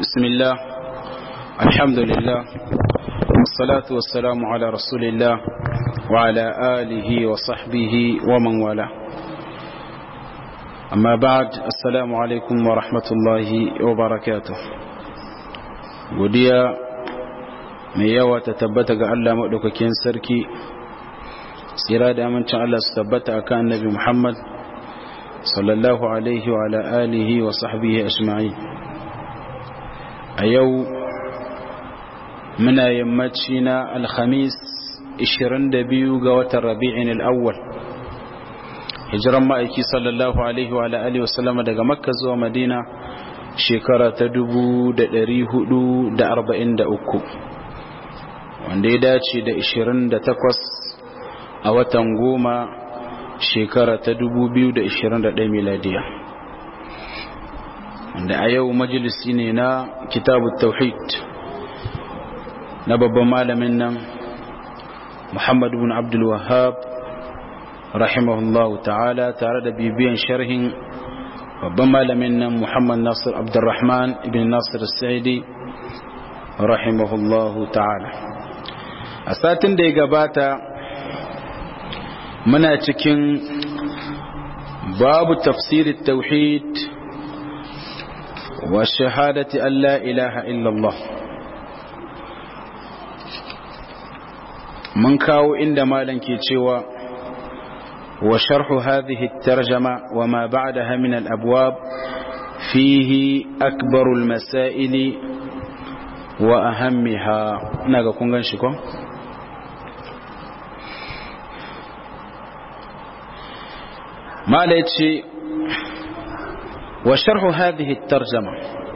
بسم الله الحمد لله والصلاة والسلام على رسول الله وعلى آله وصحبه ومن والاه أما بعد السلام عليكم ورحمة الله وبركاته godiya mai yawa ta tabbata ga Allah maɗaukakin sarki tsira da amincin Allah su tabbata a kan annabi Muhammad sallallahu alaihi wa ala alihi wa sahbihi ajma'in a yau muna yammaci na alhamis 22 ga watan rabi'in al'awwal hijiran ma'aiki sallallahu alaihi wa ala alihi wa sallama daga makka zuwa madina shekara ta 443 wanda ya dace da 28 a watan goma shekara ta 2021 miladiya wanda a yau majalisi ne na kitabu tauhid na babban malamin nan muhammad bin abdul wahab rahimahullahu ta'ala tare da bibiyan sharhin babban malamin nan muhammad nasir abdurrahman ibn nasir sa'idi rahimahullahu ta'ala a satin da ya gabata muna cikin babu tafsirin tauhid wa shahadati an la ilaha illallah mun kawo inda malam ke cewa wa sharhu hadhihi at-tarjama wa ma ba'daha min al-abwab fihi akbaru al-masail wa ahammiha ina ga kun gan shi ko mala ya ce wa sharhu hadhihi tarjama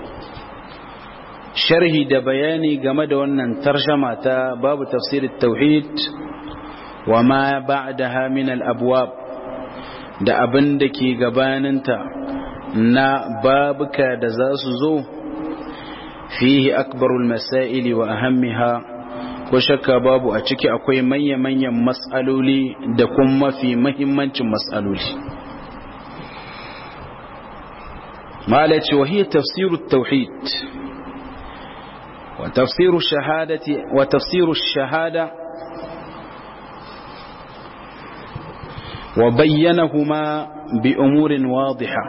sharhi da bayani game da wannan tarjama ta babu tafsir tauhid wa ma ba'daha min al-abwab da abin da ke gabaninta na babuka da za su zo fihi akbarul masaili wa ahammiha ko shakka babu a ciki akwai manya-manyan mas'aloli da kuma mafi mahimmancin mas'aloli مالك وهي تفسير التوحيد وتفسير الشهادة وتفسير الشهادة وبينهما بأمور واضحة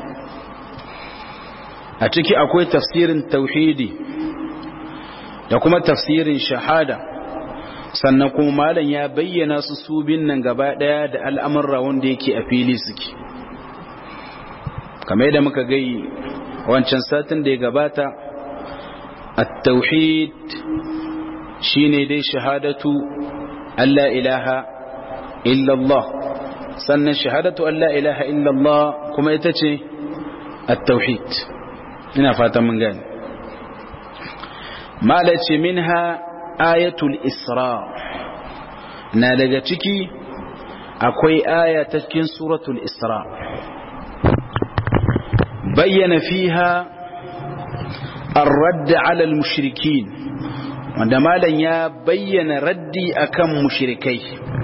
أتكي أكوي تفسير توحيدي لكم تفسير شهادة sannan kuma malam ya bayyana su su bin nan gaba daya da al'amurra wanda yake a fili suke kamar yadda muka gai wancan satin da ya gabata at-tauhid shine dai shahadatu alla ilaha illallah sannan shahadatu alla ilaha illallah kuma ita ce at-tauhid ina fatan mun gane malace minha ayatul isra na daga ciki akwai aya ta cikin suratul isra بين فيها الرد على المشركين wanda malam ya bayyana raddi akan mushrikai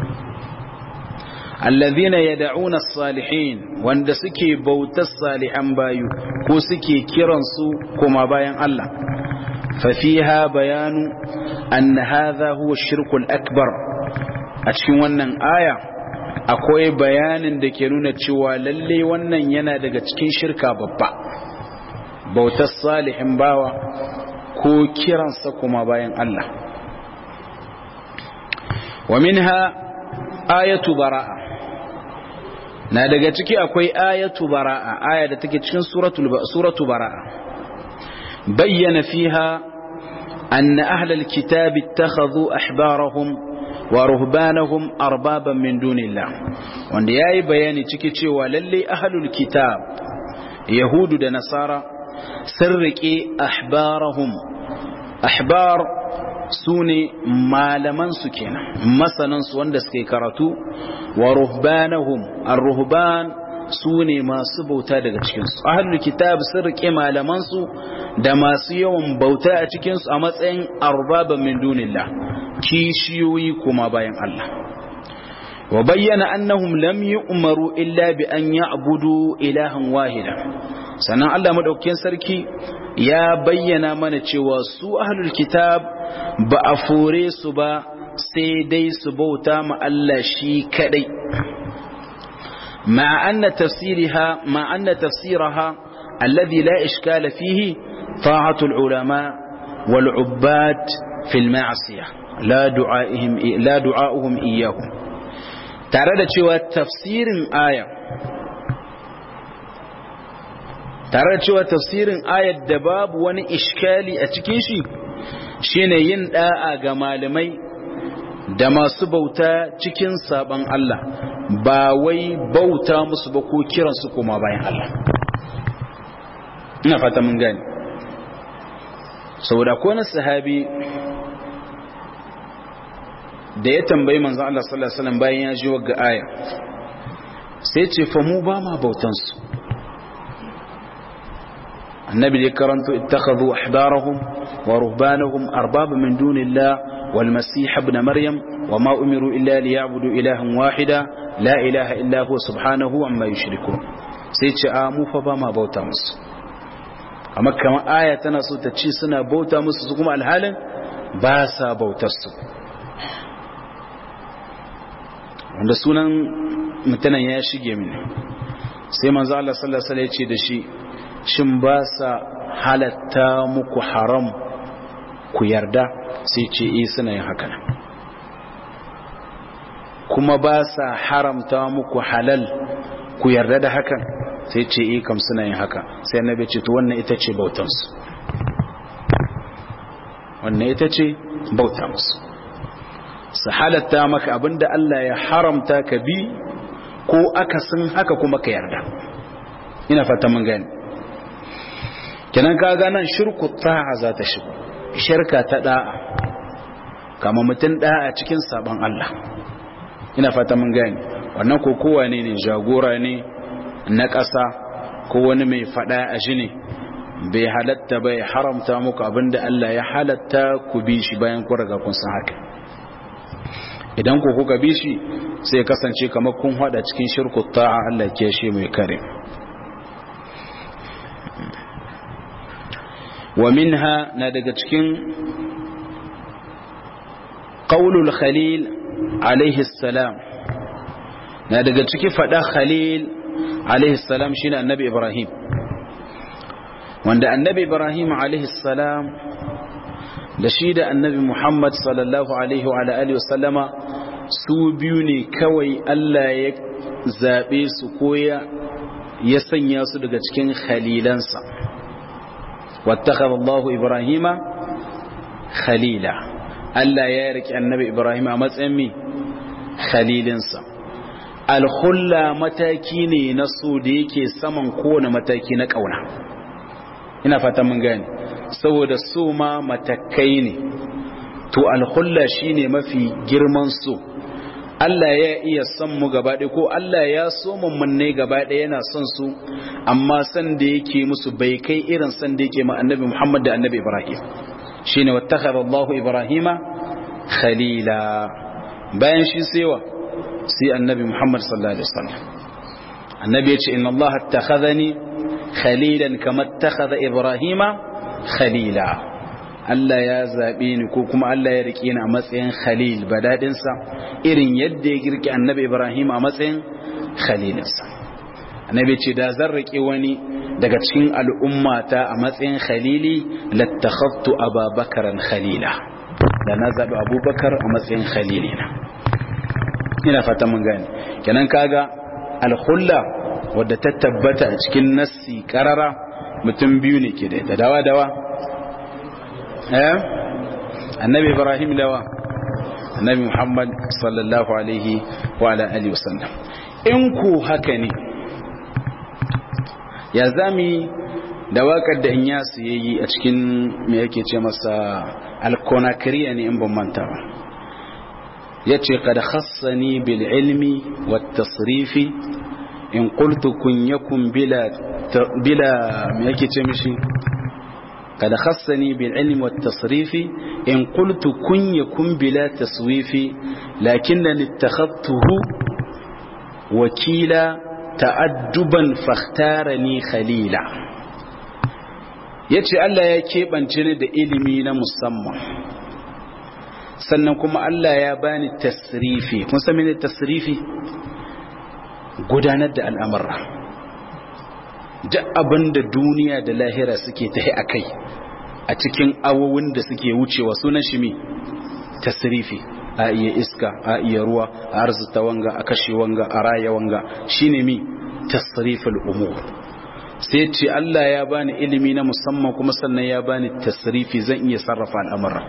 allazina yad'una as-salihin wanda suke bautar salihan bayu ko suke kiran su kuma bayan Allah fa fiha bayanu anna hadha huwa ash-shirku akbar a cikin wannan aya akwai bayanin da ke nuna cewa lalle wannan yana daga cikin shirka babba bautar salihin bawa ko kiransa kuma bayan Allah wa minha ayatu bara'a na daga ciki akwai ayatu bara'a aya da take cikin suratu bara'a bayyana fiha anna ahlal kitabi ittakhadhu ahbarahum wa ruhbanahum arbaban min dunillah wanda yayi bayani ciki cewa lalle ahlul kitab yahudu da nasara sun rike ahbarahum ahbar sune malaman su kenan masanan su wanda suke karatu wa ruhbanahum ar-ruhban sune masu bauta daga cikin su ahlul kitab sun rike malaman su da masu yawan bauta a cikin su a matsayin arbaban min dunillah kishiyoyi kuma bayan Allah wa bayyana annahum lam yu'maru illa bi an ya'budu ilahan wahida sannan Allah madaukakin sarki ya bayyana mana cewa su ahlul kitab ba a fore su ba sai dai su bauta ma Allah shi kadai ma anna tafsiriha ma anna tafsiraha alladhi la ishkala fihi ta'atul ulama wal ubbad fil ma'siyah la du'aihim la du'auhum iyyahum tare da cewa tafsirin aya tare da cewa tafsirin ayat da babu wani iskali a cikin shi shine yin da'a ga malamai da masu bauta cikin saban Allah ba wai bauta musu ba ko kiransu kuma bayan Allah ina fata mun gani saboda ko na sahabi da ya tambayi manzo Allah sallallahu alaihi wasallam bayan ya ji wagga aya sai ce fa mu ba ma bautan su annabi ya karanto ittakhadhu ahbarahum wa ruhbanahum arbaba min dunillah wal masih ibn maryam wa ma umiru illa liya'budu ilahan wahida la ilaha illa huwa subhanahu amma yushrikun sai ce a mu fa ba ma bauta musu amma kamar aya tana so ta ci suna bauta musu su kuma alhalin ba sa bautar su wanda sunan mutanen ya shige mini sai manzo Allah sallallahu alaihi wasallam ya ce da shi shin ba sa halatta muku haram ku yarda sai ce eh suna yin haka kuma ba sa haramta muku halal ku yarda da hakan sai ce eh kam suna yin haka sai annabi ce to wannan ita ce bautansu wannan ita ce bauta musu su halatta maka abinda Allah ya haramta ka bi ko akasin haka kuma ka yarda ina fata mun gani kenan kaga nan shirku ta'a za ta shigo shirka ta da'a kama mutum da'a cikin sabon Allah ina fata mun gani wannan ko kowa ne ne jagora ne na ƙasa ko wani mai fada a shi ne bai halatta bai haramta muku abinda Allah ya halatta ku bi shi bayan ku riga kun san haka idan ku kuka bi shi sai kasance kamar kun hada cikin shirku ta'a Allah ke shi mai kare wa minha na daga cikin qaulul khalil alaihi salam na daga ciki fada khalil alaihi salam shine annabi ibrahim wanda annabi ibrahim alaihi salam da shi da annabi muhammad sallallahu alaihi wa alihi wasallama su biyu ne kawai Allah ya zaɓe su koya ya sanya su daga cikin khalilansa wattakhadha Allah Ibrahima khalila Allah ya riki annabi Ibrahim a matsayin mi khalilinsa alhulla mataki ne na so da yake saman kowane mataki na kauna ina fata mun gane saboda so ma matakai ne to alhulla shine mafi girman so Allah ya iya son mu gaba ɗaya ko Allah ya so mummunai gaba ɗaya yana son su amma san da yake musu bai kai irin san da yake ma annabi Muhammad da annabi Ibrahim shine wattakhadha Allahu Ibrahima khalila bayan shi sewa sai annabi Muhammad sallallahu alaihi wasallam annabi ya ce inna Allah attakhadhani khalilan kama attakhadha Ibrahima khalila Allah ya zaɓe ni ko kuma Allah ya riƙe ni a matsayin khalil badadinsa irin yadda ya girki annabi Ibrahim a matsayin khalilinsa annabi ce da zan riƙe wani daga cikin al'ummata a matsayin khalili lattakhaftu ababakaran khalila da na zaɓi abubakar a matsayin khalilina ina fata mun gane kenan kaga alhulla wadda ta tabbata a cikin nassi karara mutum biyu ne ke da dawa dawa annabi ibrahim lawa annabi muhammad sallallahu alaihi wa ala alihi wasallam in ku haka ne ya zami da wakar da in ya yayi a cikin me yake ce masa alkonakiriya ne in ban manta ba yace qad khassani bil ilmi wat tasrifi in qultu kun yakun bila bila me yake ce mishi قد خصني بالعلم والتصريف إن قلت كن يكن بلا تصويف لكنني اتخذته وكيلا تأدبا فاختارني خليلا ya ce Allah ya keɓance ni da ilimi na musamman sannan kuma Allah ya bani tasrifi kun san mene tasrifi gudanar da al'amurra duk abin da duniya da lahira suke tahi a kai a cikin awowin da suke wucewa sunan shi mi tasrifi a iya iska a iya ruwa a arzuta wanga a kashe wanga a raya wanga shine mi tasriful umur sai ce Allah ya bani ilimi na musamman kuma sannan ya bani tasrifi zan iya sarrafa al'amura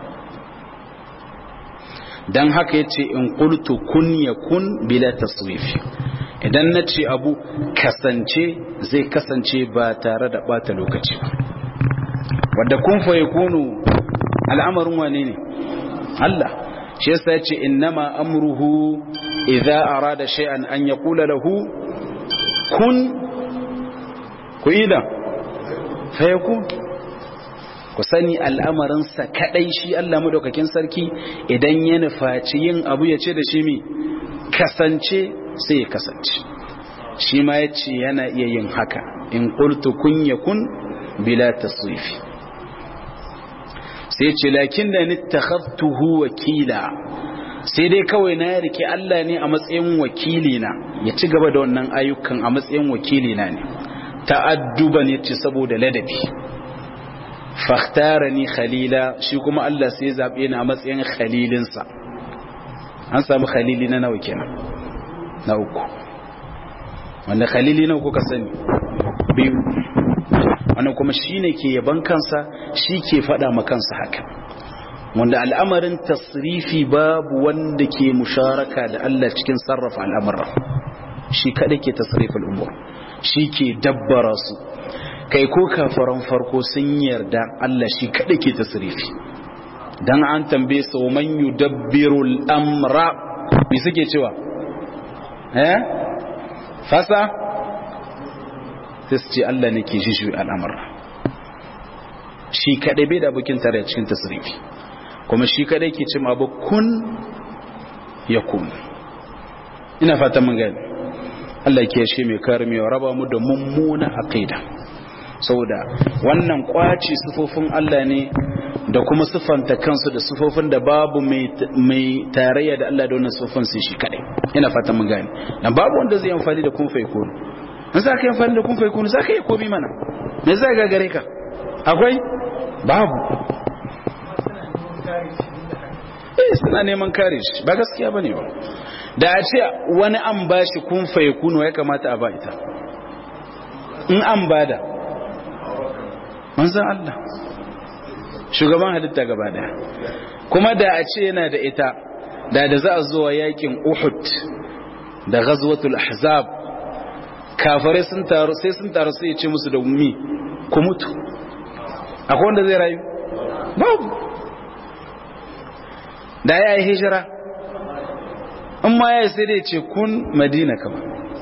dan haka yace in qultu kun yakun bila tasrifi idan na ce abu kasance zai kasance ba tare da bata lokaci ba wadda kun fa yakunu al'amarin wane ne Allah shi yasa yace innama amruhu idza arada shay'an an yaqula lahu kun ku ida fa yakun ku sani al'amarin sa kadai shi Allah madaukakin sarki idan ya nufaci yin abu ya ce da shi mi kasance sai ya kasance shi ma yace yana iya yin haka in qultu kun yakun bila tasrifi sai ce lakin da nittakhadtuhu wakila sai dai kawai na rike Allah ne a matsayin wakili na ya ci gaba da wannan ayyukan a matsayin wakili na ne ta'adduban yace saboda ladabi fakhtarani khalila shi kuma Allah sai zabe ni a matsayin khalilinsa an samu khalili na nawa kenan na uku wanda khalili na uku ka sani biyu wannan kuma shine ke yaban kansa shi ke faɗa ma kansa haka wanda al'amarin tasrifi babu wanda ke musharaka da Allah cikin sarrafa al'amura shi kada ke tasrifin umur shi ke dabbara su kai ko kafaran farko sun yarda Allah shi kada ke tasrifi dan an tambaye su man yudabbiru al'amra me suke cewa eh fasa sai su ce Allah ne ke shi al'amura shi kaɗai bai da abokin tare cikin tasirifi kuma shi kaɗai ke cin abu kun ya kun ina fata mun gani Allah ke shi mai karmi wa raba mu da mummuna aqida saboda wannan kwaci sufofin Allah ne da kuma sufanta kansu da sufofin da babu mai tarayya da Allah da wannan sufofin sai shi kaɗai ina fata mun gani dan babu wanda zai amfani da kun fa yakunu in za ka yi amfani da kun fai kunu za ka yi komi mana me zai gagare ka akwai babu eh suna neman kare shi ba gaskiya bane ba da a ce wani an ba shi kun fai kunu ya kamata a ba ita in an bada manzan Allah shugaban halitta gaba daya kuma da a ce yana da ita da da za a zuwa yakin Uhud da ghazwatul ahzab kafirai sun taru sai sun taru sai ya ce musu da ummi ku mutu akwai wanda zai rayu babu da ya yi hijira in ma ya sai dai ce kun madina kama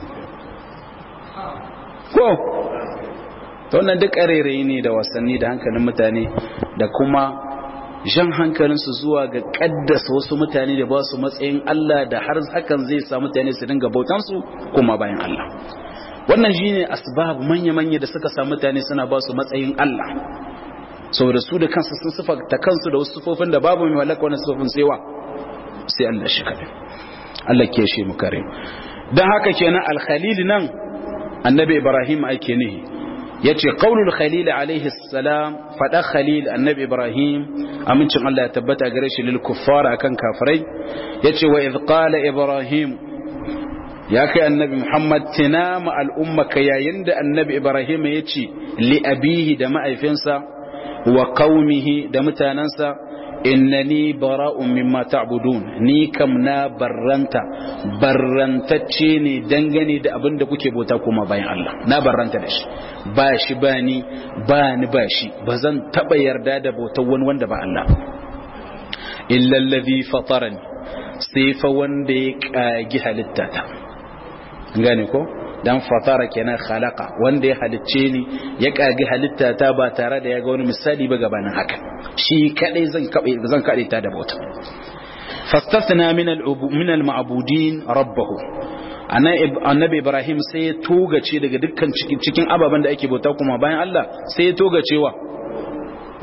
ko ta wannan duk ƙarerayi ne da wasanni da hankalin mutane da kuma jan hankalinsu zuwa ga ƙaddasa wasu mutane da ba su matsayin Allah da har hakan zai sa mutane su dinga bautansu kuma bayan Allah wannan shine asbab manya-manya da suka sa mutane suna ba su matsayin Allah saboda su da kansu sun sifata kansu da wasu sufofin da babu mai mallaka wannan sufofin sai wa sai Allah shi kadai Allah ke shi mu kare dan haka kenan al-khalil nan annabi Ibrahim ake nihi yace qaulul khalil alaihi salam fada khalil annabi Ibrahim amincin Allah ya tabbata gare shi lil kuffara akan kafirai yace wa idh qala Ibrahim ya kai annabi Muhammad tinama al'ummaka yayin da annabi Ibrahim ya ce li abihi da ma'aifinsa wa qaumihi da mutanansa innani bara'un mimma ta'budun ni kam na barranta barrantacce ne dangane da abin da kuke bauta kuma bayan Allah na barranta da shi ba shi ba ni ba ni ba shi ba zan taba yarda da bautar wani wanda ba Allah illa allazi fatarani sai fa wanda ya kagi halittata gane ko dan fatara kenan khalaqa wanda ya halicce ni ya kage halitta ta ba tare da ya ga wani misali ba gabanin haka shi kadai zan kabe zan kade ta da bauta fastathna min al min al ma'budin rabbahu annabi ibrahim sai ya togace daga dukkan cikin ababen da ake bauta kuma bayan Allah sai ya togacewa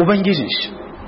ubangijin shi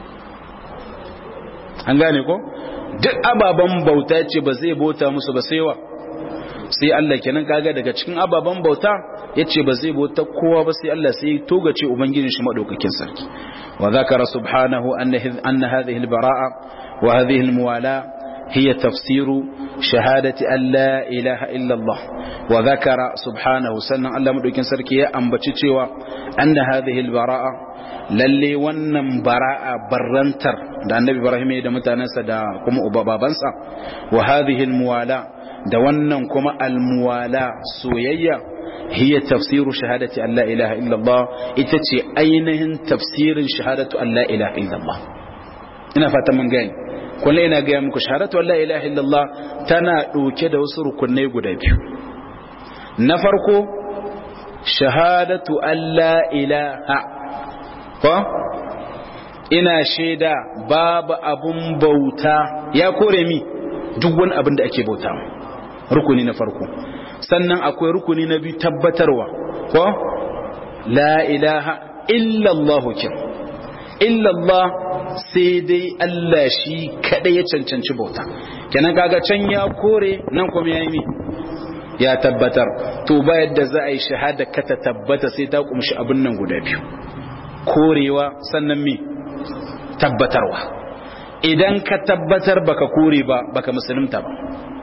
an gane ko duk ababen bauta ce ba zai bauta musu ba sai wa sai Allah kenan kaga daga cikin ababen bauta yace ba zai bauta kowa ba sai Allah sai togace ubangijin shi madaukakin sarki wa zakara subhanahu anna hadhihi al-bara'a wa hadhihi al-muwala هي تفسير شهادة أن لا إله إلا الله وذكر سبحانه سنة الله مدوكين سركي أنبتشيوا أن هذه البراءة lalle wannan bara'a barrantar da annabi ibrahim ya da mutanensa da kuma babansa wa hadhihi almuwala da wannan kuma almuwala soyayya hiya tafsiru shahadati an la ilaha illallah ita ce ainihin tafsirin shahadatu an la ilaha illallah ina fatan mun gani kullu ina ga muku shahadatu an la ilaha illallah tana dauke da wasu rukunai guda biyu na farko shahadatu an la ilaha ko ina shaida babu abun bauta ya kore mi duk wani abin da ake bauta rukuni na farko sannan akwai rukuni na biyu tabbatarwa ko la ilaha illallahu kin illallah sai dai Allah shi kadai ya cancanci bauta kenan kaga can ya kore nan kuma ya yi ya tabbatar to ba yadda za a yi shahada ka ta tabbata sai ta kumshi abin nan guda biyu korewa sannan mi tabbatarwa idan ka tabbatar baka kore ba baka musulunta ba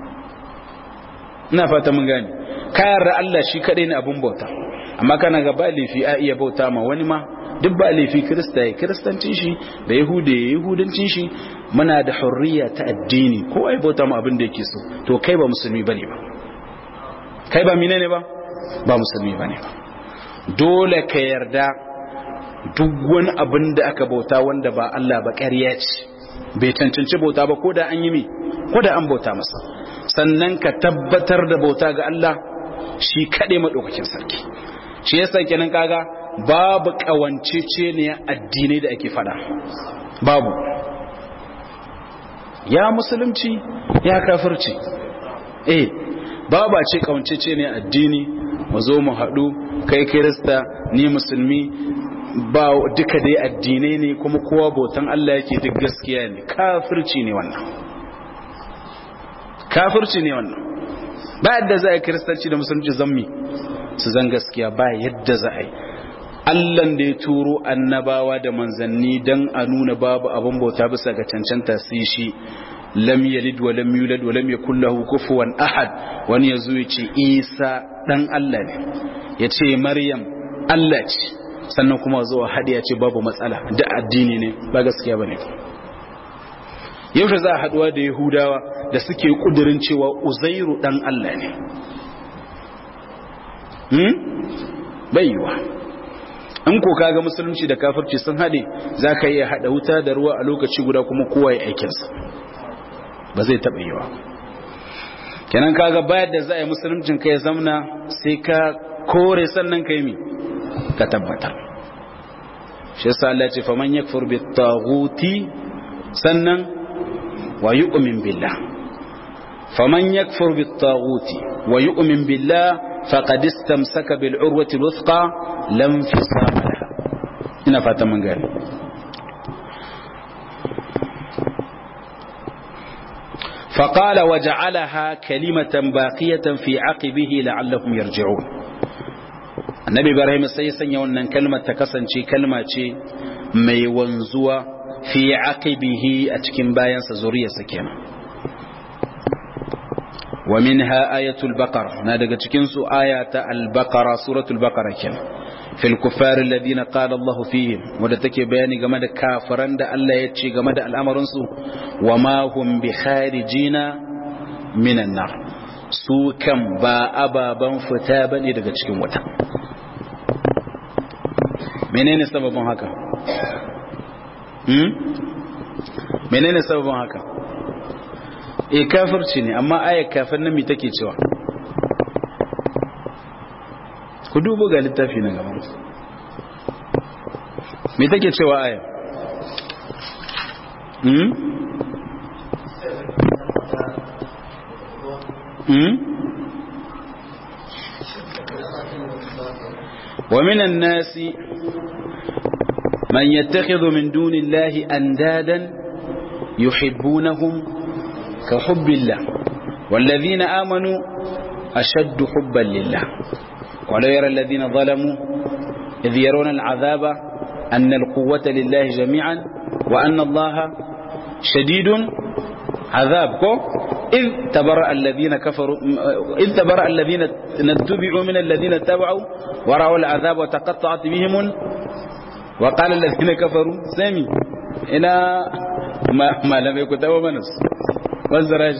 ina fata mun gane ka yarda Allah shi kadai ne abun bauta amma kana ga ba laifi a iya bauta ma wani ma duk ba laifi kirista ya kiristancin shi da yahuda ya yahudancin shi muna da hurriya ta addini ko ai bauta ma abin da yake so to kai ba musulmi bane ba kai ba menene ba ba musulmi bane ba dole ka yarda duk wani abin da aka bauta wanda ba Allah ba ƙarya ce bai cancanci bauta ba ko da an yi mi ko da an bauta masa sannan ka tabbatar da bauta ga Allah shi kaɗai maɗaukakin sarki shi yasa kenan kaga babu ƙawancece ne addinai da ake fada babu ya musulunci ya kafirci eh babu a ce ƙawancece ne addini mu zo mu haɗu kai kirista ni musulmi ba duka dai addinai ne kuma kowa bautan Allah yake duk gaskiya ne kafirci ne wannan kafirci ne wannan ba yadda za a yi kiristanci da musulunci zammi su zan gaskiya ba yadda za a yi Allahn da ya turo annabawa da manzanni don a nuna babu abin bauta bisa ga cancanta sai shi lam yalid wa lam yulad wa lam yakul lahu kufuwan ahad wani yazo ya ce Isa dan Allah ne ya ce Maryam Allah ce sannan kuma zuwa hadi ya ce babu matsala da addini ne ba gaskiya bane yaushe za a haduwa da Yahudawa da suke kudirin cewa Uzairu dan Allah ne hmm baiwa in ko kaga musulunci da kafirci sun hade zaka iya hada wuta da ruwa a lokaci guda kuma kowa ya aikinsa ba zai taɓa yiwa kenan kaga bayar da za a yi musuluncin ka ya zamna sai ka kore sannan ka yi mi ka tabbatar shi yasa Allah ce faman yakfur bi taghuti sannan wa yu'min billah faman yakfur bi taghuti wa yu'min billah faqad istamsaka bil urwati al-wuthqa lam fisama laha ina fata mun gane فقال وجعلها كلمة باقية في عقبه لعلهم يرجعون النبي إبراهيم سيسن يونا كلمة تكسن كلمة مي wanzuwa في عقبه أتكن باين سزورية سكينة ومنها آية البقرة نادق تكنسو آية البقرة سورة البقرة كنا في الكفار الذين قال الله فيهم ودا take bayani game da kafiran da Allah ya ce game da al'amarin su wama hum bi kharijina minan nar su kan ba ababan fita bane daga cikin wuta menene sababin haka hmm menene sababin haka eh kafirci ne amma ayat kafir nan me take cewa ku dubo ga littafi na gaban me take cewa aya hmm hmm wa minan nasi man yattakhidhu min dunillahi andadan yuhibbunahum ka hubbillah والذين آمنوا أشد حبا لله ولو يرى الذين ظلموا إذ يرون العذاب أن القوة لله جميعا وأن الله شديد عذابكم إذ تبرأ الذين كفروا إذ تبرأ الذين اتبعوا من الذين اتبعوا ورأوا العذاب وتقطعت بهم وقال الذين كفروا سامي إلى ما, ما لم يكن تبع منس والزراج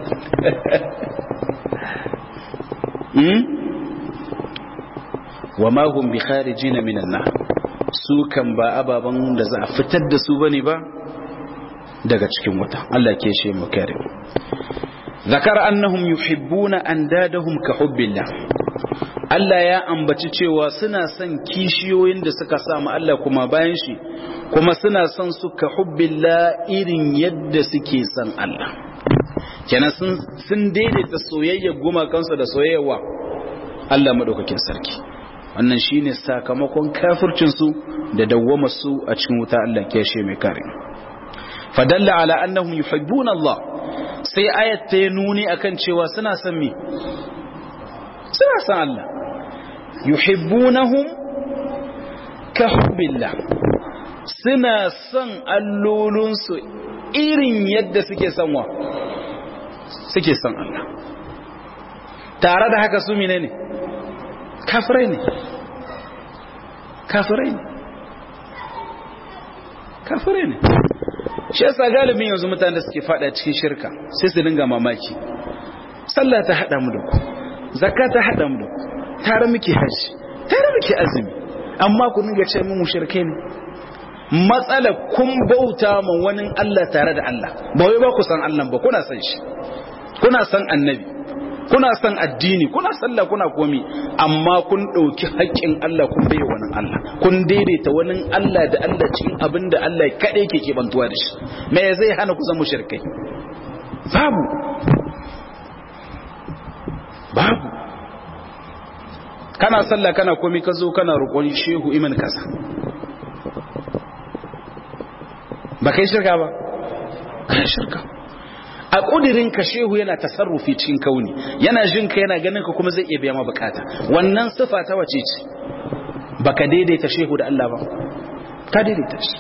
وما هم بخارجين من النار su kan ba ababen da za a fitar da su bane ba daga cikin wuta Allah ke shi mu kare zakar annahum yuhibbuna andadahum ka hubbillah Allah ya ambaci cewa suna son kishiyoyin da suka samu Allah kuma bayan shi kuma suna son su ka hubbillah irin yadda suke son Allah kenan sun sun daidaita soyayya gumakansu da soyayyawa Allah madaukakin sarki wannan shine sakamakon kafircin su da dawwama su a cikin wuta Allah ke shi mai kare fadalla ala annahum yuhibbuna Allah sai ayat ta nuni akan cewa suna son me suna son Allah yuhibbunahum ka hubbillah suna son allolinsu irin yadda suke son wa suke son Allah tare da haka su mine ne kafirai ne kafirai ne kafirai ne shi yasa galibin yanzu mutane da suke fada cikin shirka sai su dinga mamaki sallah ta hada mu da ku zakka ta hada mu da ku tare muke haji tare muke azumi amma ku dinga ce mu mushrike ne matsala kun bauta ma wani Allah tare da Allah ba wai ba ku san Allah ba kuna san shi kuna san annabi kuna san addini kuna sallah kuna komi amma kun ɗauki haƙƙin Allah kun bai wani Allah kun daidaita wani Allah da Allah cikin abin da Allah kaɗai ke keɓantuwa da shi me zai hana ku zama shirkai babu babu kana sallah kana komi ka zo kana roƙon shehu iman kaza ba kai shirka ba kai shirka a ƙudirin ka shehu yana tasarrufi cikin kauni yana jin ka yana ganin ka kuma zai iya biya ma bukata wannan sifa ta wace ce baka daidaita shehu da Allah ba ka daidaita shi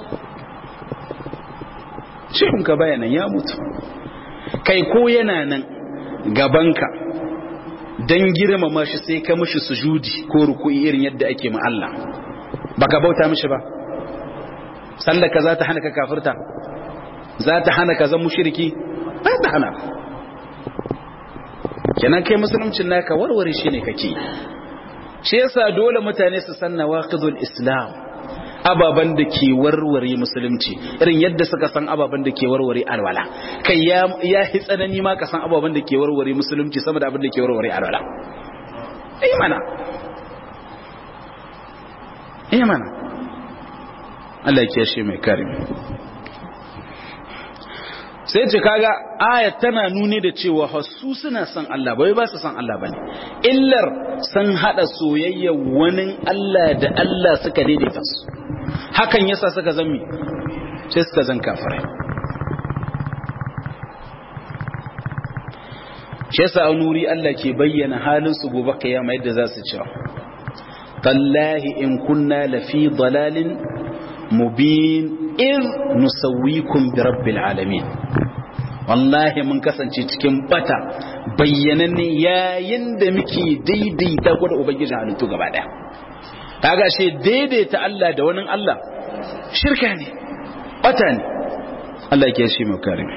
shehun ka baya nan ya mutu kai ko yana nan gabanka dan girmama shi sai ka mishi sujudi ko ruku'i irin yadda ake ma Allah baka bauta mishi ba sallaka za ta hana ka kafirta za ta hana ka zan mushriki ba ta hana kenan kai musuluncin naka warware shi ne kake shi yasa dole mutane su san nawaqidul islam ababan da ke warware musulunci irin yadda suka san ababan da ke warware alwala kai ya ya hi tsanani ma ka san ababan da ke warware musulunci sama da abin da ke warware alwala eh mana eh mana Allah ya kiyashe mai karim sai ce kaga ayat tana nuni da cewa hasu suna son Allah bai ba su son Allah bane illar san hada soyayya wani Allah da Allah suka daidaita su hakan yasa suka zammi sai suka zan kafirai shi yasa a nuri Allah ke bayyana halin su gobe kiyama yadda za su cewa tallahi in kunna lafi dalalin mubin in nusawwikum bi rabbil alamin wallahi mun kasance cikin bata bayyananne yayin da muke daidaita ku da ubangiji halittu gaba daya kaga she daidaita Allah da wani Allah shirka ne bata ne Allah ke shi mu kare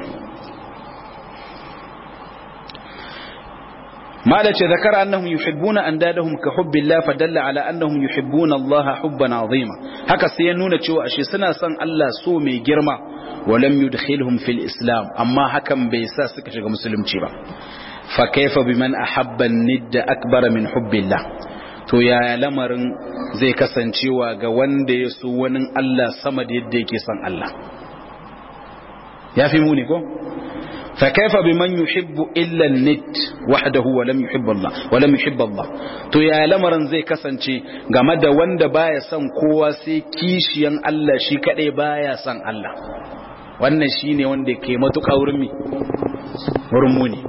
مالك ذكر أنهم يحبون أندادهم كحب الله فدل على أنهم يحبون الله حبا عظيما هكا سينون تشوى أشي سنة سن الله سومي جرما ولم يدخلهم في الإسلام أما حكم بيساسك شغل مسلم تشيبا فكيف بمن أحب الند أكبر من حب الله to yaya lamarin zai kasancewa ga wanda ya so wani Allah sama da yadda yake son Allah ya fi muni ko fa kaifa biman yuhibbu illa an-nit wahdahu wa lam yuhibbu Allah wa lam yuhibbu Allah to ya lamarin zai kasance game da wanda baya son kowa sai kishiyan Allah shi kadai baya son Allah wannan shine wanda ke matuƙa wurin mi wurin muni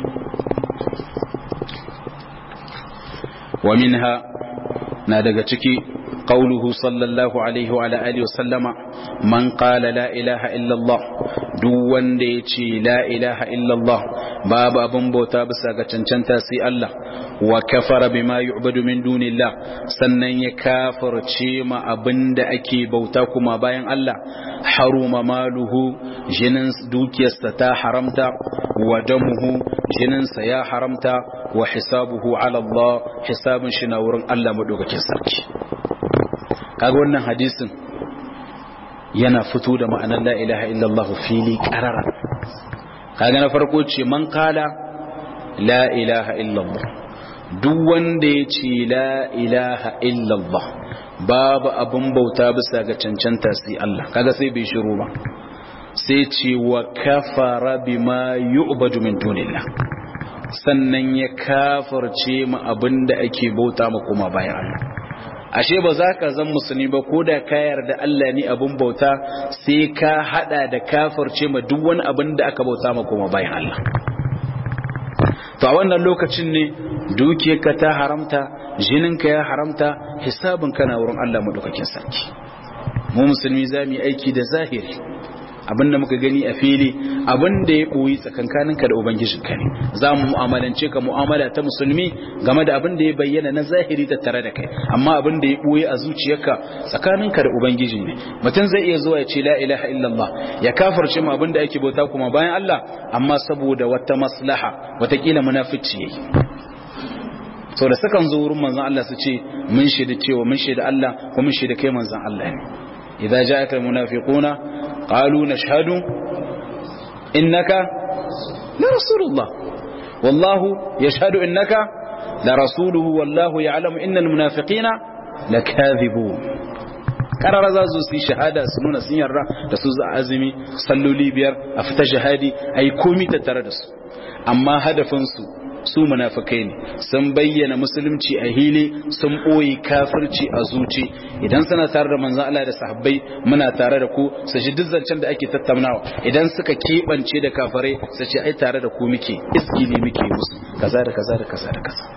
wa minha na daga ciki قوله صلى الله عليه وعلى آله وسلم من قال لا إله إلا الله دون ديتي لا إله إلا الله باب أبن بوتا بساقة چنچنتا سي الله وكفر بما يعبد من دون الله سنن يكافر چيما أبن دا أكي بوتاكما باين الله حرم ماله جننس دوكي استا حرمتا ودمه جننس يا حرمتا وحسابه على الله حساب شناورن الله مدوغة كسركي kaga wannan hadisin yana fito da ma'anar la ilaha illallah fili qarara kaga na farko ce man kala la ilaha illallah duk wanda ya ce la ilaha illallah babu abin bauta bisa ga cancanta sai Allah kaga sai bai shiru ba sai ce wa kafara bima yu'badu min dunillah sannan ya kafarce mu abinda ake bauta ma kuma bayan Allah ashe ba za ka zan musulmi ba ko da ka yarda Allah ne abin bauta sai ka hada da kafirce ma duk wani abin da aka bauta ma kuma bayan Allah to a wannan lokacin ne dukiyarka ta haramta jininka ya haramta hisabinka na wurin Allah madaukakin sarki mu musulmi za mu yi aiki da zahiri abin da muka gani a fili abin da ya ɓoyi tsakankaninka da ubangijinka ne za mu mu'amalance ka mu'amala ta musulmi game da abin da ya bayyana na zahiri ta tare da kai amma abin da ya ɓoyi a zuciyarka tsakaninka da ubangiji ne mutum zai iya zuwa ya ce la ilaha illallah ya kafarce mu abin da ake bauta kuma bayan Allah amma saboda wata maslaha watakila munafici yayi sau da sukan zo wurin manzon Allah su ce mun shaida cewa mun shaida Allah ko mun shaida kai manzon Allah ne idza ja'aka almunafiquna قالوا نشهد إنك لرسول الله والله يشهد إنك لرسوله والله يعلم إن المنافقين لكاذبون karara za su yi shahada su nuna sun yarda da su za azumi salloli biyar a fita shahadi a yi komi tattare da su amma hadafinsu su munafikai ne sun bayyana musulunci a hili sun ɓoye kafirci a zuci idan suna tare da manzan Allah da sahabbai muna tare da ku su ji duk zancen da ake tattaunawa idan suka keɓance da kafirai su ce ai tare da ku muke iskili muke musu kaza da kaza da kaza da kaza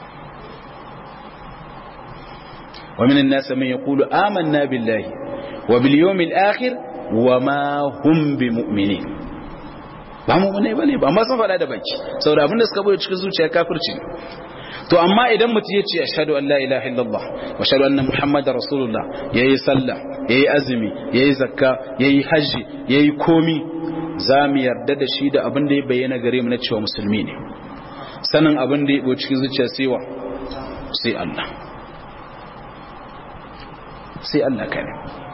ومن الناس من يقول آمنا بالله وباليوم الآخر وما هم بمؤمنين ba mu ne bane ba amma sun faɗa da baki saboda abin da suka bude cikin zuciya kafirci to amma idan mutum ya ce ashhadu an la ilaha illallah wa ashhadu anna muhammadar rasulullah yayi sallah yayi azumi yayi zakka yayi haji yayi komi za mu yarda da shi da abin da ya bayyana gare mu na cewa musulmi ne sanin abin da ya bo cikin zuciya sai wa sai Allah sai Allah kare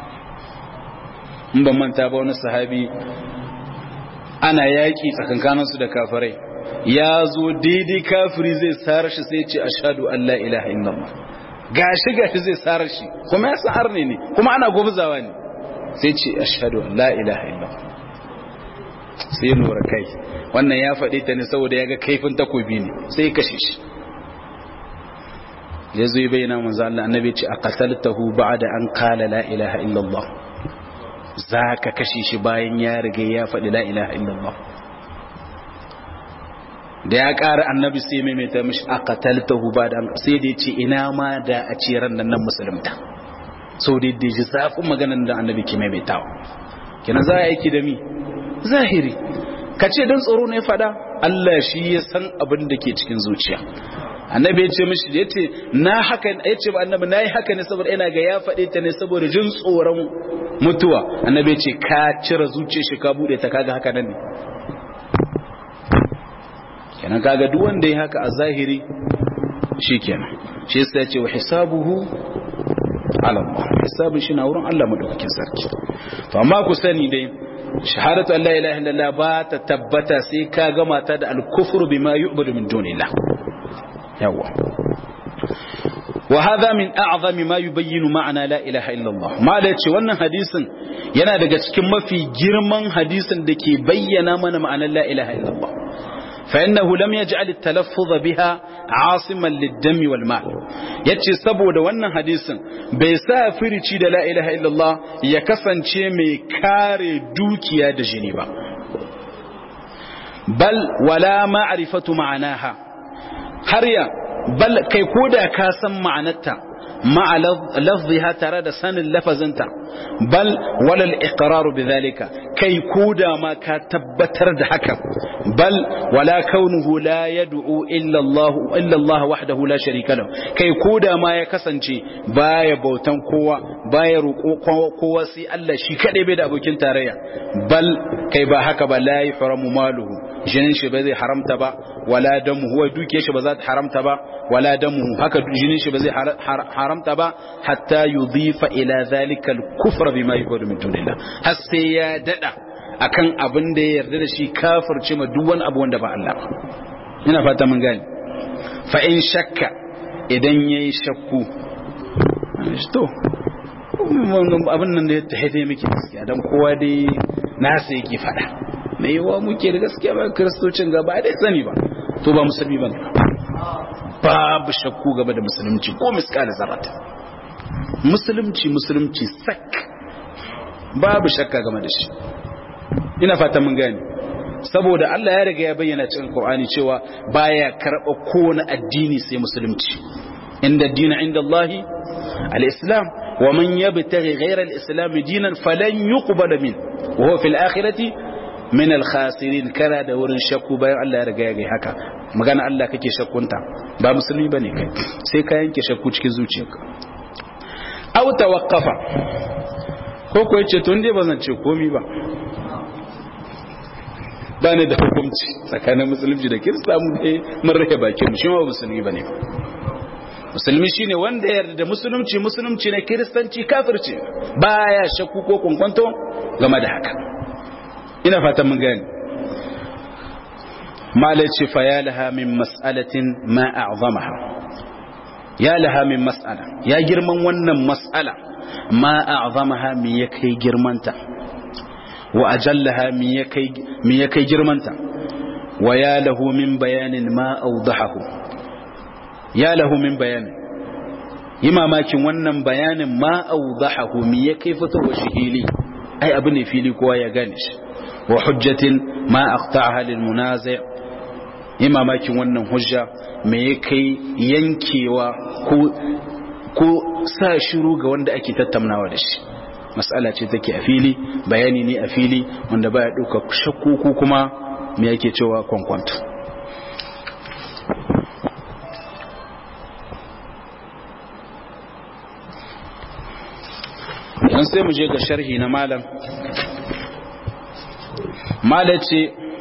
in ban manta ba wani sahabi ana yaƙi tsakankaninsu da kafirai ya zo daidai kafiri zai tsara shi sai ce ashadu an la ilaha illallah gashi gashi zai tsara shi kuma ya san arne ne kuma ana gwabzawa ne sai ce ashadu an la ilaha illallah sai lura kai wannan ya faɗi ta ne saboda ya ga kaifin takobi ne sai kashe shi ya zo yi bayyana manzo Allah annabi ce a qataltahu ba'da an qala la ilaha illallah za ka kashe shi bayan ya riga ya faɗi la ilaha illallah da ya ƙara annabi sai maimaita mishi a qataltahu ba'da an sai da yace ina ma da a ce ran nan musulunta sau da ji zafin maganar da annabi ke maimaitawa kenan za a aiki da mi zahiri ka ce don tsoro ne faɗa Allah shi ya san abin da ke cikin zuciya annabi ya ce mishi ya ce na haka ya ce ba annabi na yi haka ne saboda ina ga ya faɗe ta ne saboda jin tsoron mutuwa annabi ya ce ka cire zuciya shi ka buɗe ta kaga haka nan ne kenan kaga duk wanda ya haka a zahiri shi kenan shi yasa ya ce wa hisabuhu ala Allah hisabun shi na wurin Allah madaukakin sarki to amma ku sani dai shahadatu an la ilaha illallah ba ta tabbata sai ka gama ta da al-kufru bima yu'badu min dunillah yawa wa hadha min a'zami ma yubayyinu ma'ana la ilaha illallah ma da yace wannan hadisin yana daga cikin mafi girman hadisin da ke bayyana mana ma'anar la ilaha illallah فإنه لم يجعل التلفظ بها عاصما للدم والمال yace saboda wannan hadisin bai sa firici da la ilaha illallah ya kasance mai kare dukiya da jini ba bal wala ma'rifatu ma'anaha har ya bal kai koda ka san ma'anarta ma'a lafziha tare da sanin lafazinta bal walal iqraru bidhalika kai koda ma ka tabbatar da haka bal wala kaunuhu la yad'u illa Allah illa Allah wahdahu la sharika lahu kai koda ma ya kasance baya bautan kowa baya roƙo kowa sai Allah shi kadai bai da abokin tarayya bal kai ba haka ba la yahramu maluhu jinin shi ba zai haramta ba wala damu huwa duke shi ba za ta haramta ba wala damu haka jinin shi ba zai haramta ba hatta yudhifa ila zalika al-kufra bima yuqadu min dunillah har sai ya dada akan abin da ya yarda da shi kafirce ma duk wani abu wanda ba Allah ba ina fata mun gane fa in shakka idan yayi shakku to abin nan da ya tahife miki gaskiya dan kowa dai nasa yake fada mai yawa muke da gaskiya ba kiristocin gaba dai sani ba to ba musulmi ba babu shakku gaba da musulunci ko miskala zarata musulunci musulunci sak babu shakka game da shi ina fata mun gani saboda Allah ya riga ya bayyana cikin Qur'ani cewa baya karba kowane addini sai musulunci inda dina inda Allah al-islam wa man yabtaghi ghayra al-islam dinan falan yuqbal min wa huwa fil akhirati min al-khasirin kana da wurin shakku bayan Allah ya riga ya gai haka magana Allah kake shakkunta ba musulmi bane kai sai ka yanke shakku cikin zuciyarka aw tawaqqafa ko ko yace to inde bazan ce komai ba ba ne da hukunci tsakanin musulunci da kirista mu ne mun rage bakin mu shi ma musulmi bane musulmi shine wanda ya yarda da musulunci musulunci ne kiristanci kafirci baya shakku ko kunkwanto game da haka ina fatan mun gani malai ce fa ya laha min mas'alatin ma a'zamaha ya laha min mas'ala ya girman wannan mas'ala ma a'zamaha me ya kai girmanta wa ajallaha me ya kai me ya kai girmanta wa ya lahu min bayanin ma awdahahu ya lahu min bayanin yi mamakin wannan bayanin ma awdahahu me ya kai fitowa shi hili ai abu ne fili kowa ya gane shi wa hujjatin ma aqta'aha lil munazi' yi mamakin wannan hujja me ya kai yankewa ko ko sa shiru ga wanda ake tattaunawa da shi mas'ala ce take a fili bayani ne a fili wanda baya dauka shakku ko kuma me yake cewa kwankwanto yan sai mu je ga sharhi na malam malace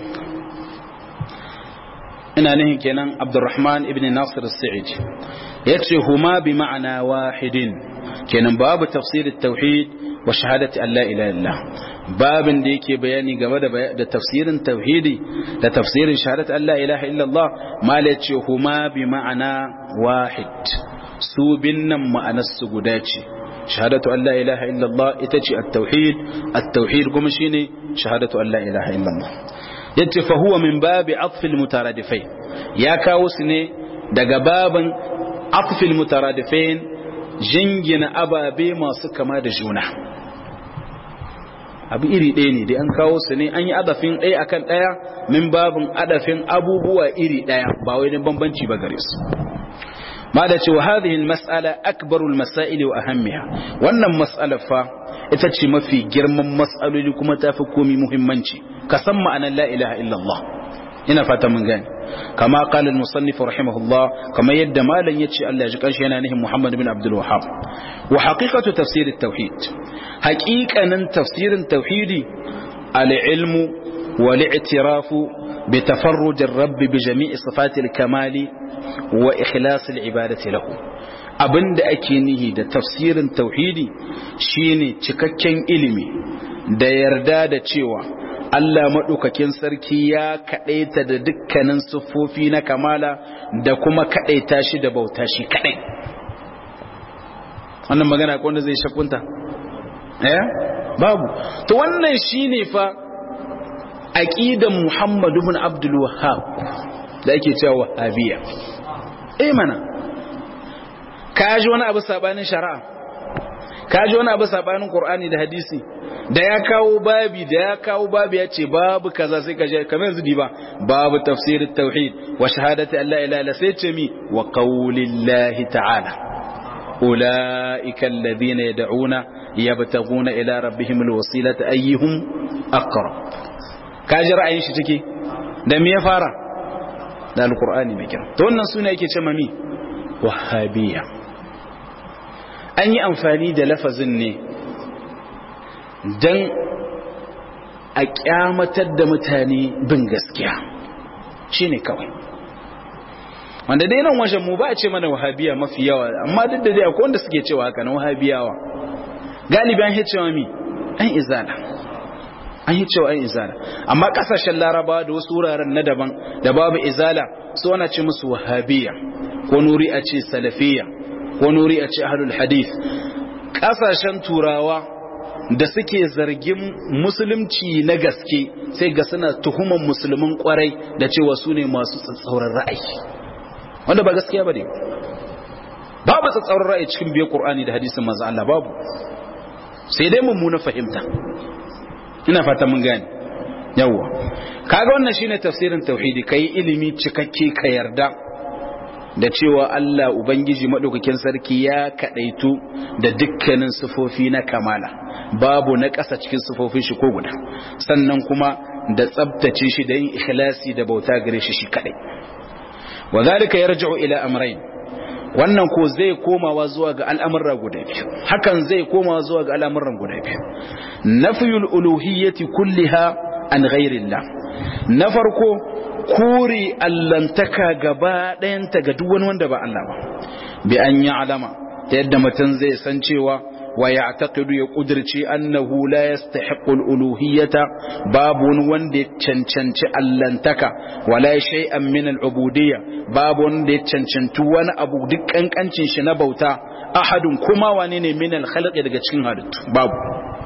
ina nihin kenan abdurrahman ibn nasir as-sa'id yace huma bi ma'ana wahidin kenan babu tafsir at-tauhid wa shahadati an la ilaha illallah babin da yake bayani game da da tafsirin tauhidi da tafsirin shahadati an la ilaha illallah malace huma bi ma'ana wahid su binnan ma'anar su guda ce shahadatu an la ilaha illallah ita ce at-tauhid at-tauhid kuma shine shahadatu an la ilaha illallah yace fa huwa min babi atfil mutaradifai ya kawo su ne daga babin atfil mutaradifain jingina ababe masu kama da juna abu iri ɗaya ne dai an kawo su ne an yi adafin ɗaya akan ɗaya min babin adafin abubuwa iri ɗaya ba wai bambanci ba gare su ma da cewa hadhihi almas'ala akbarul masail wa ahammiha wannan mas'alar fa ita ce mafi girman mas'aloli kuma tafi komai muhimmanci ka san ma'anar la ilaha illallah ina fata mun gane kama qala al-musannif rahimahullah kama yadda malan yace Allah ya ji kanshi yana nihin Muhammad bin Abdul Wahhab wa haqiqatu tafsir at-tauhid haqiqanan tafsirin tauhidi al-ilmu wal i'tirafu bi tafarruj ar-rabb bi jami'i sifati al-kamali wa ikhlas al-ibadati lahu abinda ake nihi da tafsirin tauhidi shine cikakken ilimi da yarda da cewa Allah maɗaukakin sarki ya kaɗaita da dukkanin siffofi na kamala da kuma kaɗaita shi da bauta shi kaɗai wannan magana ko wanda zai shakunta eh babu to wannan shine fa aqidan Muhammad ibn Abdul Wahhab da ake cewa wahabiya eh mana kaji wani abu sabanin shari'a kaji wani abu sabanin Qur'ani da hadisi da ya kawo babi da ya kawo babi ya ce babu kaza sai ka je kamar yanzu ba babu tafsirin tauhid wa shahadati alla ilaha illa sai ce mi wa qaulillahi ta'ala ulaika alladhina yad'una yabtaguna ila rabbihim alwasilata ayyuhum aqrab kaji ra'ayin shi take da me ya fara da alqur'ani mai kira to wannan suna yake ce mami wahabiyya an yi amfani da lafazin ne don a kyamatar da mutane bin gaskiya shi ne kawai wanda dai nan wajen mu ba a ce mana wahabiya mafi yawa amma duk da dai akwai wanda suke cewa haka na wahabiyawa galibi an yi cewa mi an izala an yi cewa an izala amma kasashen larabawa da wasu wuraren na daban da babu izala su wana ce musu wahabiya ko nuri a ce salafiya ko nuri a ce ahlul hadith kasashen turawa da suke zargin musulunci na gaske sai ga suna tuhuman musulmin kwarai da cewa su ne masu tsatsauran ra'ayi wanda ba gaskiya ba ne babu tsatsauran ra'ayi cikin biyar ƙur'ani da hadisin manzo Allah babu sai dai mummuna fahimta ina fata mun gane yawwa kaga wannan shine tafsirin tauhidi kai ilimi cikakke ka yarda da cewa Allah Ubangiji maɗaukakin sarki ya kaɗaitu da dukkanin sifofi na kamala babu na ƙasa cikin sifofin shi ko guda sannan kuma da tsabtace shi da yin ikhlasi da bauta gare shi shi kaɗai wa zalika yarji'u ila amrayn wannan ko zai komawa zuwa ga al'amuran guda biyu hakan zai komawa zuwa ga al'amuran guda biyu nafiyul uluhiyyati kulliha an ghairillah na farko kore allantaka gaba ɗayanta ga duk wani wanda ba Allah ba bi an yi alama ta yadda mutum zai san cewa wa ya taqidu ya kudirce annahu la yastahiqu al-uluhiyyata babu wani wanda ya cancanci allantaka wala shay'an min al-ubudiyya babu wanda ya cancanci wani abu duk kankancin shi na bauta ahadun kuma wane ne min al-khalqi daga cikin halittu babu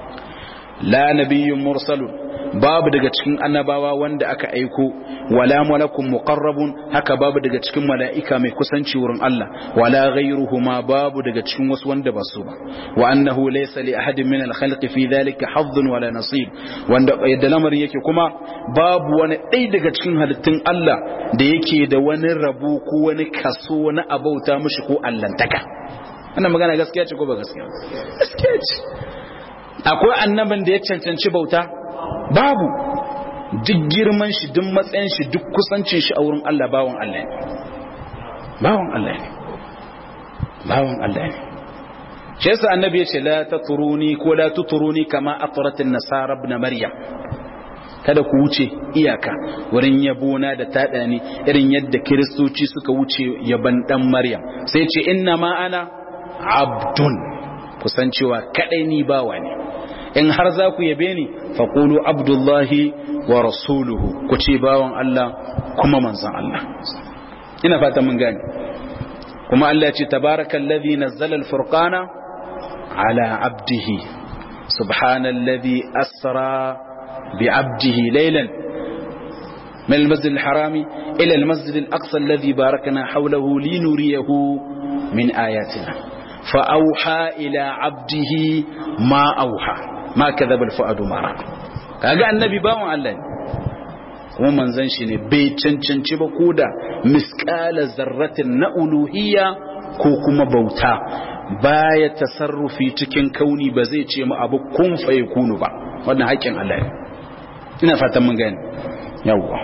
la nabiyyun mursalun babu daga cikin annabawa wanda aka aiko wala malakun muqarrabun haka babu daga cikin mala'ika mai kusanci wurin Allah wala ghayruhuma babu daga cikin wasu wanda ba su ba wa annahu laysa li ahadin min al-khalqi fi dhalika hazzun wala nasib wanda yadda lamarin yake kuma babu wani ɗaya daga cikin halittun Allah da yake da wani rabo ko wani kaso na abauta mishi ko allantaka wannan magana gaskiya ce ko ba gaskiya gaskiya ce akwai annaban da ya cancanci bauta babu duk girman shi duk matsayin shi duk kusancin shi a wurin Allah bawon Allah ne bawon Allah ne bawon Allah ne shi yasa annabi ya ce la taturuni ko la tuturuni kama atrat an-nasara ibn maryam kada ku wuce iyaka wurin yabona da tada ni irin yadda kiristoci suka wuce yaban dan maryam sai ce inna ma ana abdun kusancewa kadai ni bawa ne in har za ku yabe ni faƙulu abdullahi wa rasuluhu ku ce bawan Allah kuma manzan Allah ina fata mun gani kuma Allah ce tabarakallazi nazzala al-furqana ala abdihi subhanallazi asra bi abdihi laylan من المسجد الحرام إلى المسجد الأقصى الذي باركنا حوله لنريه من آياتنا فأوحى إلى عبده ما أوحى ma kadhaba al-fuadu mara kaga annabi bawon Allah ne kuma manzon shi ne bai cancanci ba koda misqala zarratin na uluhiyya ko kuma bauta baya tasarrufi cikin kauni ba zai ce mu abu kun fa yakunu ba wannan haƙin Allah ne ina fatan mun gane yawwa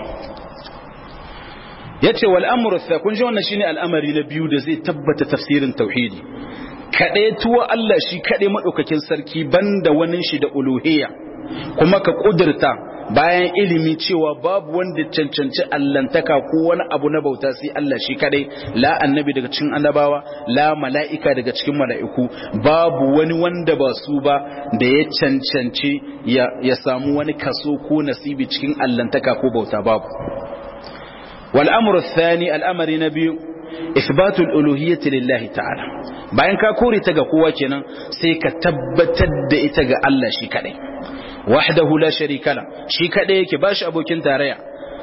yace wal amru tha kun ji wannan shine al'amari na biyu da zai tabbata tafsirin tauhidi kaɗai tuwa Allah shi kaɗai maɗaukakin sarki banda wani shi da uluhiyya kuma ka ƙudurta bayan ilimi cewa babu wanda cancanci allantaka ko wani abu na bauta sai Allah shi kaɗai la annabi daga cikin annabawa la mala'ika daga cikin mala'iku babu wani wanda ba su ba da ya cancanci ya samu wani kaso ko nasibi cikin allantaka ko bauta babu wal amru thani al'amari na biyu isbatul uluhiyyati lillahi ta'ala bayan ka kore ta ga kowa kenan sai ka tabbatar da ita ga Allah shi kadai wahdahu la sharika la shi kadai yake bashi abokin tarayya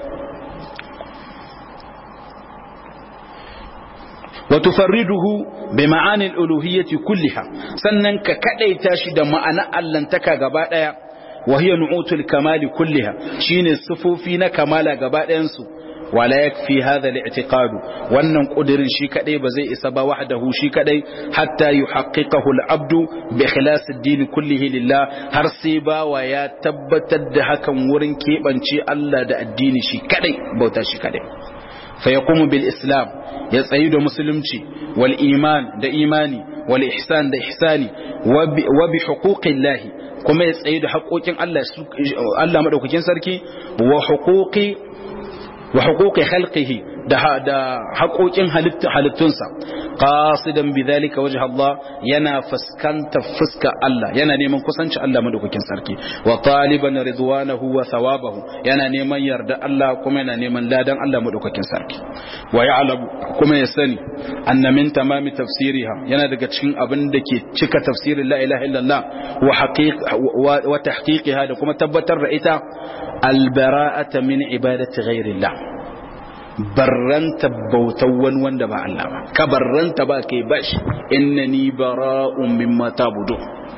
wa tufarriduhu bi ma'ani al-uluhiyyati kulliha sannan ka kadaita shi da ma'ana allantaka gaba daya wa hiya nu'utul kamali kulliha shine sufofi na kamala gaba ɗayan su wala yakfi hadha al-i'tiqad wannan kudirin shi kadai ba zai isa ba wahdahu shi kadai hatta yuhaqqiqahu al-abdu bi ikhlas ad-din kullihi lillah har sai bawa ya tabbatar da hakan wurin kebance Allah da addini shi kadai bauta shi kadai فيقوم بالإسلام يسعيد مسلمتي والإيمان دا إيماني والإحسان دا إحساني وب وبحقوق الله كما يسعيد حقوق الله الله مدوكين سركي وحقوق وحقوق خلقه da da haƙoƙin halittunsa qasidan bidhalika wajha Allah yana fuskanta fuska Allah yana neman kusanci Allah madaukakin sarki wa taliban ridwanahu wa thawabahu yana neman yarda Allah kuma yana neman ladan Allah madaukakin sarki wa ya'lamu kuma ya sani anna min tamami tafsiriha yana daga cikin abin da ke cika tafsirin la ilaha illallah wa haqiq wa tahqiqiha da kuma tabbatar da ita al bara'ata min ibadati ghairillah barranta bautan wani wanda ba Allah ba ka barranta ba kai bashi innani bara'un mimma tabudu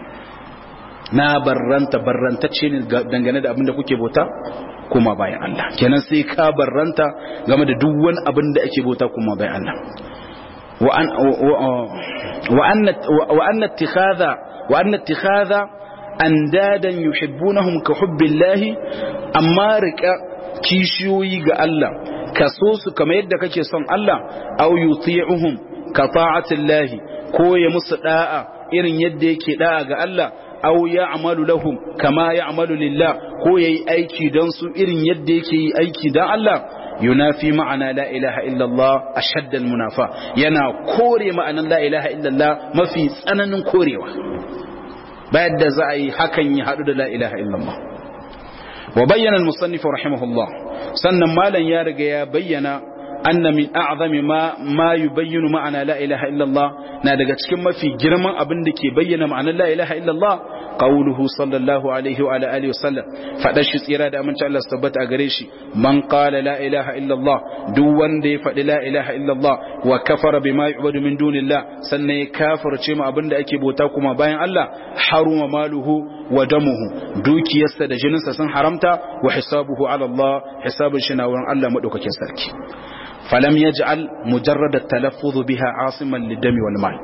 na barranta barrantacce ne dangane da abin da kuke bauta kuma bayan Allah kenan sai ka barranta game da duk wani abin da ake bauta kuma bayan Allah wa an wa anna wa anna ittikhadha wa anna ittikhadha andadan yuhibbunahum ka hubbillahi amma rika kishiyoyi ga Allah ka so su kamar yadda kake son Allah aw yuti'uhum ka ta'atillahi ko ya musu da'a irin yadda yake da'a ga Allah aw ya'malu lahum kama ya'malu lillah ko yayi aiki dan su irin yadda yake yi aiki dan Allah yunafi ma'ana la ilaha illallah ashadd munafa yana kore ma'anan la ilaha illallah mafi tsananin korewa bayan da za a yi hakan ya hadu da la ilaha illallah وبين المصنف رحمه الله سنن مالا يا رجا يا بينا أن من أعظم ما ما يبين معنى لا إله إلا الله نادق cikin mafi girman abin da ke bayyana ma'anar la ilaha illallah qawluhu sallallahu alaihi wa ala alihi wasallam fada shi tsira da aminci Allah tabbata a gare shi man qala la ilaha illallah duk wanda ya faɗi la ilaha illallah wa kafara bima yu'badu min dunillah sannan ya kafirce mu abin da ake bauta kuma bayan Allah haruma maluhu wa damuhu dukiyarsa da jininsa sun haramta wa hisabuhu ala Allah hisabun shi na wurin Allah madaukakin sarki falam yaj'al mujarrad at-talaffuz biha asiman lidami wal mal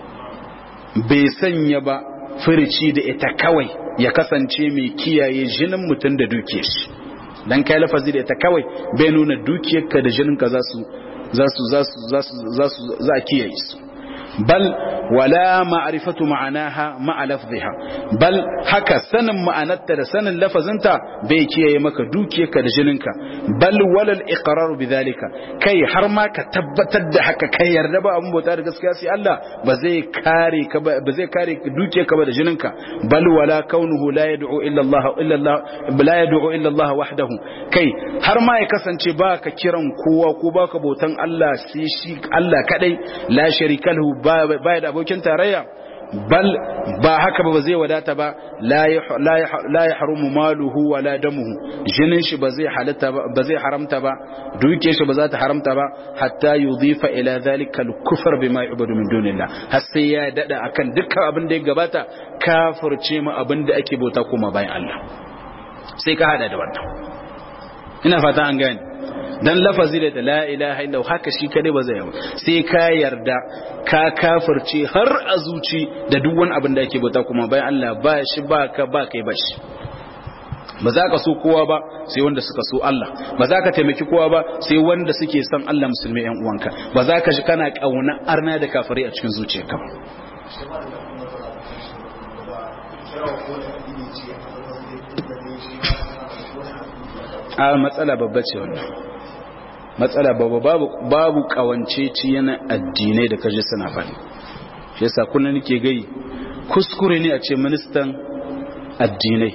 bai sanya ba firici da ita kawai ya kasance mai kiyaye jinin mutum da dukiyar shi dan kai lafazi da ita kawai bai nuna dukiyarka da jininka za su za su za su za su za su za a kiyaye su bal wala ma'rifatu ma'anaha ma'a lafziha bal haka sanin ma'anarta da sanin lafazinta bai kiyaye maka dukiyarka da jininka bal wala al-iqrar bidhalika kai har ma ka tabbatar da haka kai yarda ba abun bauta da gaskiya sai Allah ba zai kare ka ba zai kare dukiyarka ba da jininka bal wala kaunuhu la yad'u illa Allah illa Allah la yad'u illa Allah wahdahu kai har ma ya kasance ba ka kiran kowa ko ba ka bautan Allah sai shi Allah kadai la sharika lahu baya da abokin tarayya bal ba haka ba zai wadata ba la ya harumu maluhu wa la damuhu jinin shi ba zai halatta ba zai haramta ba duke shi ba za ta haramta ba hatta yudhifa ila zalika al-kufr bima yu'badu min dunillah har sai ya dada akan dukkan abin da ya gabata kafirce mu abin da ake bauta kuma bayan Allah sai ka hada da wannan ina fata an gane dan lafazi da la ilaha illa haka shi kadai ba zai yi sai ka yarda ka kafirce har a zuci da duk wani abin da yake bauta kuma bayan Allah ba shi ba ka ba kai ba shi ba za ka so kowa ba sai wanda suka so Allah ba za ka taimaki kowa ba sai wanda suke son Allah musulmi yan uwanka ba za ka shi kana kauna arna da kafirai a cikin zuciyarka a matsala babba ce wannan matsala babu babu kawance ci yana addinai da kaje suna faɗi shi yasa kullun nake gai kuskure ne a ce ministan addinai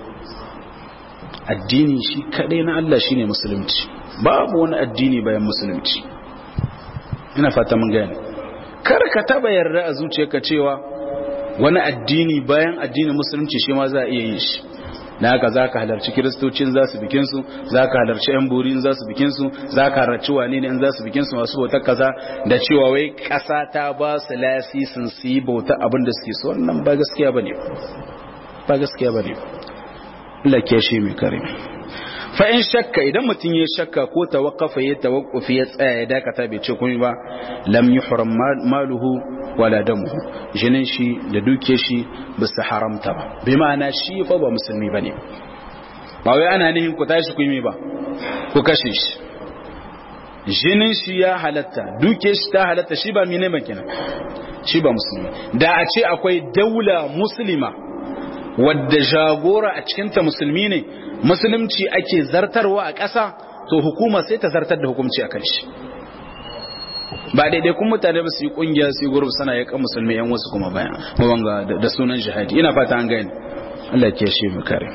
addini shi kadai na Allah shine musulunci babu wani addini bayan musulunci ina fata mun gane kar ka taba yarda a zuciyarka cewa wani addini bayan addinin musulunci shi ma za a iya yin shi na haka za ka halarci kiristocin za su bikinsu za ka halarci yan burin za su bikinsu za ka halarci wane ne in za su bikinsu masu bautar kaza da cewa wai ƙasa ta ba su lasisin su yi bauta abin da suke so wannan ba gaskiya ba ne ba gaskiya ba ne Allah ke shi mai kare fa in shakka idan mutum ya shakka ko tawakkafa ya tawakkufi ya tsaya ya dakata bai ce komai ba lam yuhram maluhu wala damuhu jinin shi da duke shi ba su haramta ba bi ma'ana shi fa ba musulmi bane ba wai ana nihin ku tashi ku yi ba ku kashe shi jinin shi ya halatta duke shi ta halatta shi ba mine ba kenan shi ba musulmi da a ce akwai daula muslima wadda jagora a cikinta musulmi ne musulunci ake zartarwa a ƙasa to hukuma sai ta zartar da hukunci a kan shi ba daidai kun mutane ba su yi kungiya su yi gurbi sana ya kan musulmi yan wasu kuma bayan mawanga da sunan jihadi ina fata an gani Allah ke shi mu kare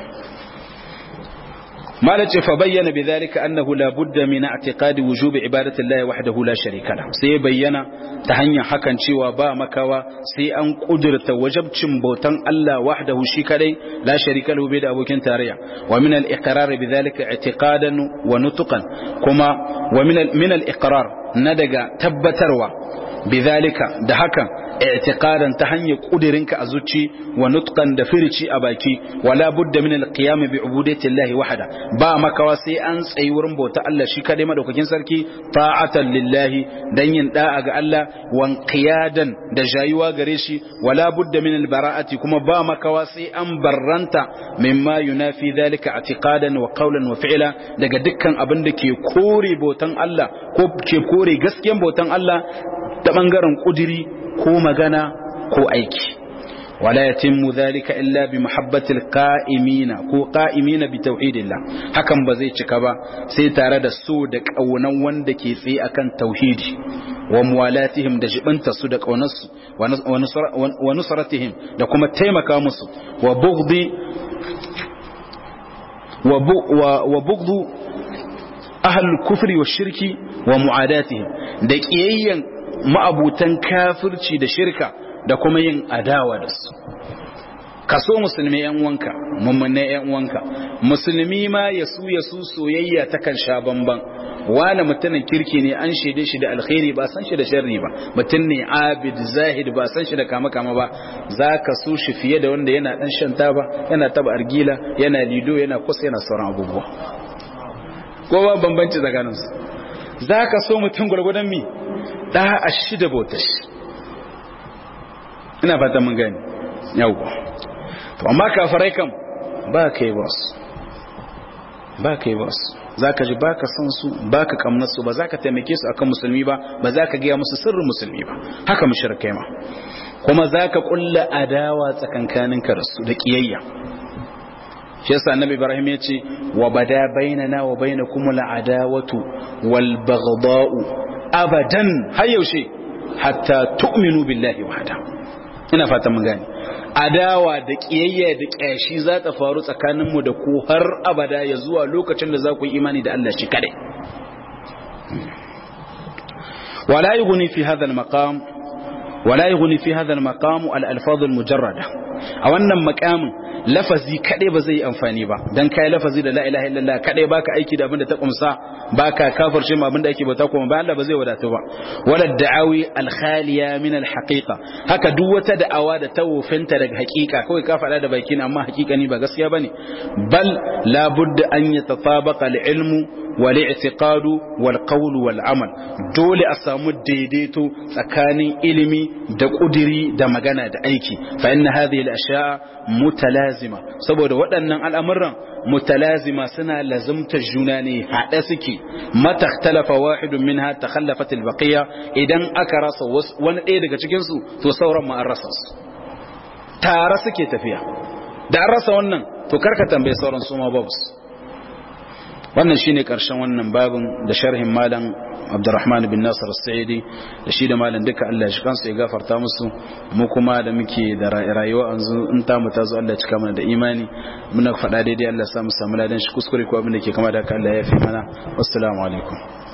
mala ce fa bayyana bi zalika annahu la budda min i'tiqadi wujubi ibadati llahi wahdahu la sharika lahu sai bayyana ta hanyar hakan cewa ba makawa sai an kudurta wajabcin bautan Allah wahdahu shi kadai la sharika lahu bai da abokin tarayya wa min al-iqrar bi zalika i'tiqadan wa nutqan kuma wa min min al-iqrar na daga tabbatarwa bidhalika da hakan i'tiqadan ta hanyar kudirinka a zuci wa nutqan da firici a baki wala budda min alqiyam bi ubudati llahi wahda ba makawa sai an tsayi wurin bauta Allah shi kadai madaukakin sarki ta'atan lillahi dan yin da'a ga Allah wan qiyadan da jayuwa gare shi wala budda min albara'ati kuma ba makawa sai an barranta mimma yunafi dhalika i'tiqadan wa qawlan wa fi'la daga dukkan abin da ke kore bautan Allah ko ke kore gaskiyan bautan Allah ta bangaren kudiri ko magana ko aiki wala yatimmu dhalika illa bi mahabbatil qa'imina ko qa'imina bi tauhidillah hakan ba zai cika ba sai tare da so da kaunan wanda ke tsaye akan tauhidi wa muwalatihim da jibanta su da kaunarsu wa nusratihim da kuma taimaka musu wa bughdi wa bughdu ahlul kufri wa shirki wa mu'adatihim da kiyayyan ma'abutan kafirci da shirka da kuma yin adawa da su kaso musulmi yan wanka mummune yan wanka musulmi ma ya su ya su soyayya ta kan sha bamban wani mutumin kirki ne an shaide shi da alkhairi ba san shi da sharri ba mutum ne abid zahid ba san shi da kama kama ba za ka so shi fiye da wanda yana dan shan taba yana taba argila yana lido yana kusa yana sauran abubuwa ko ba bambanci tsakaninsu za ka so mutum gwargwadon mi da a shi da bautar ina fata mun gani yawwa to amma kafarai kam ba ka yi basu ba ka yi basu za ka ji ba ka san su ba ka kamnar su ba za ka taimake su akan musulmi ba ba za ka gaya musu sirrin musulmi ba haka mushrikai ma kuma za ka kulla adawa tsakankaninka da su da kiyayya shi yasa annabi ibrahim ya ce wa bada bainana wa bainakum al'adawatu wal baghdha'u abadan har yaushe hatta tu'minu billahi wahda ina fata mun gane adawa da kiyayya da kyashi za ta faru tsakanin mu da ku har abada ya zuwa lokacin da za ku yi imani da Allah shi kadai wala yughni fi hadha al-maqam wala yughni fi hadha al-maqam al-alfaz al-mujarrada a wannan maqamin lafazi kadai ba zai amfani ba dan kai lafazi da la ilaha illallah kadai baka aiki da abin da ta kumsa baka kafirce ma abin da ake bauta kuma ba Allah ba zai wadatu ba wala da'awi al-khaliya min al-haqiqa haka duk wata da'awa da ta wofinta daga haqiqa kawai ka faɗa da baki amma haqiqa ni ba gaskiya bane bal la budda an yatatabaqa al-ilmu wal i'tiqadu wal qawlu wal amal dole a samu daidaito tsakanin ilimi da kudiri da magana da aiki fa inna hadhihi al-ashya mutalazima saboda waɗannan al'amuran mutalazima suna lazumta juna ne haɗe suke mata talafa wahidun minha takhallafat al-baqiya idan aka rasa wani ɗaya daga cikin su to sauran ma an rasa su tare suke tafiya da an rasa wannan to karka tambaye sauran su ma babu wannan shine karshen wannan babin da sharhin malam Abdurrahman bin Nasir As-Sa'idi da shi da malam duka Allah ya kansu ya gafarta musu mu kuma da muke da rayuwa yanzu in ta mu tazo Allah ya cika mana da imani muna faɗa daidai Allah ya samu samu ladan shi kuskure ko abin da ke kama da haka Allah ya fi mana wassalamu alaikum